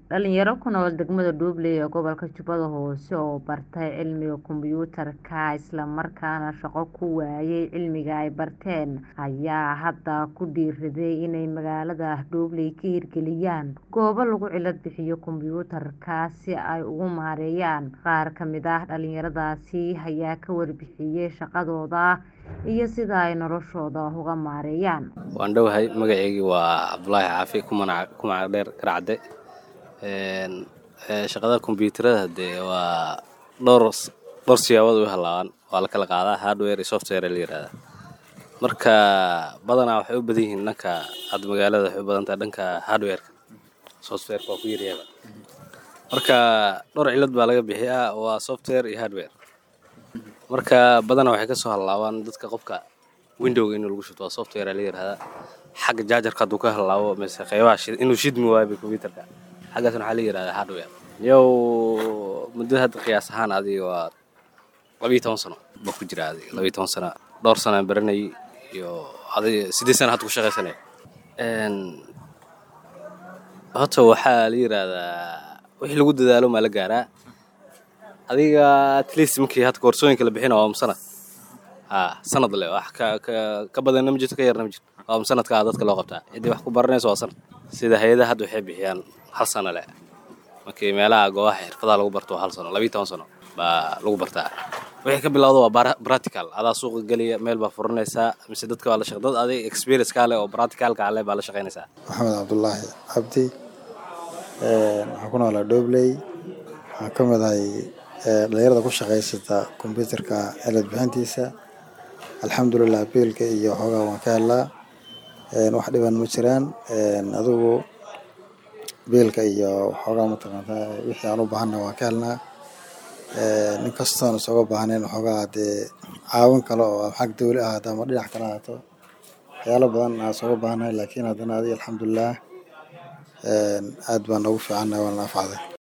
Dhalinyaro ku nool degmada Dublin ee gobolka Jubbada Hoose oo bartay cilmiga kombiyuutarka isla markaana shaqo ku waayay cilmiga ay barteen ayaa hadda ku dhiiriday inay magaalada Dublin ka hirgeliyaan goobo lagu cilad bixiyo kombiyuutarka si ay ugu maareeyaan. Qaar ka mid ah dhalinyaradaasi ayaa ka warbixiyay shaqadooda iyo sida ay noloshooda uga maareeyaan. Waan dhowahay magacayga waa Cabdulaahi Caafi ku magac dheer Garcade shaqada kombiyuutarada dee waa dhowr dhowr siyaabood u halaabaan waa la kala qaadaa hardware iyo software la yiraahdaa marka badanaa waxay u badan yihiin dhanka hadda magaalada waxay u badan tahay dhanka hardwareka softwareka waa ku yaryaaba marka dhowr cilad baa laga bixiyaa waa software iyo hardware marka badanaa waxay kasoo halaabaan dadka qofka windowga inuu lagu shubto waa software la yiraahdaa xagga jaajarka hadduu ka halaabo mise qeybaha inuu shidmi waayo kombiyuutarka xaggaasna waxaa la yirahdaa hardware yow muddo hadda qiyaas ahaan adiga waa labiyo toban sano baa ku jira adiga labiyo toban sano dhowr sano aan baranayay iyo adiga siddeed sano hadda ku shaqaysanaya horta waxaa la yiraahdaa wixii lagu dadaalo maa la gaaraa adiga at least markii hadda koorsooyinka la bixina waa sanad ha sanad le wax ka ka ka badanna ma jirto ka yarna ma jirto waa sanadkaa dadka loo qabtaa ciddii wax ku baranayso waa sanad sida hay-adaha hadda waxay bixiyaan hal sano le markii meelaha goobaha xirfadaha lagu barto waa hal sano labiyo toban sano baa lagu bartaa wixii ka bilowda waa practical adaa suuqa geliya meel baa furanaysaa mise dadka waa la shaq dad adig experience kaa leh oo practicalka leh baa la shaqaynaysaa maxamed cabdulaahi cabdi waxaan ku noolaa Dublin waxaan ka mid ahay dhalinyarada ku shaqaysata kombiyuutarka cilad bixintiisa alxamdulilah biilka iyo waxoogaa waan ka helnaa wax dhiban ma jiraan adigu biilka iyo waxoogaa mataqaantaa wixii aan u baahanna waan ka helnaa nin kastoon isooga baahnayn waxoogaa dee caawin kale oo xag dawli ahaato ama dhinac kale ahaato waxyaalo badan aan isooga baahnahay laakiin haddana adiga alxamdulilah aad baan noogu fiicannahay waana anfacday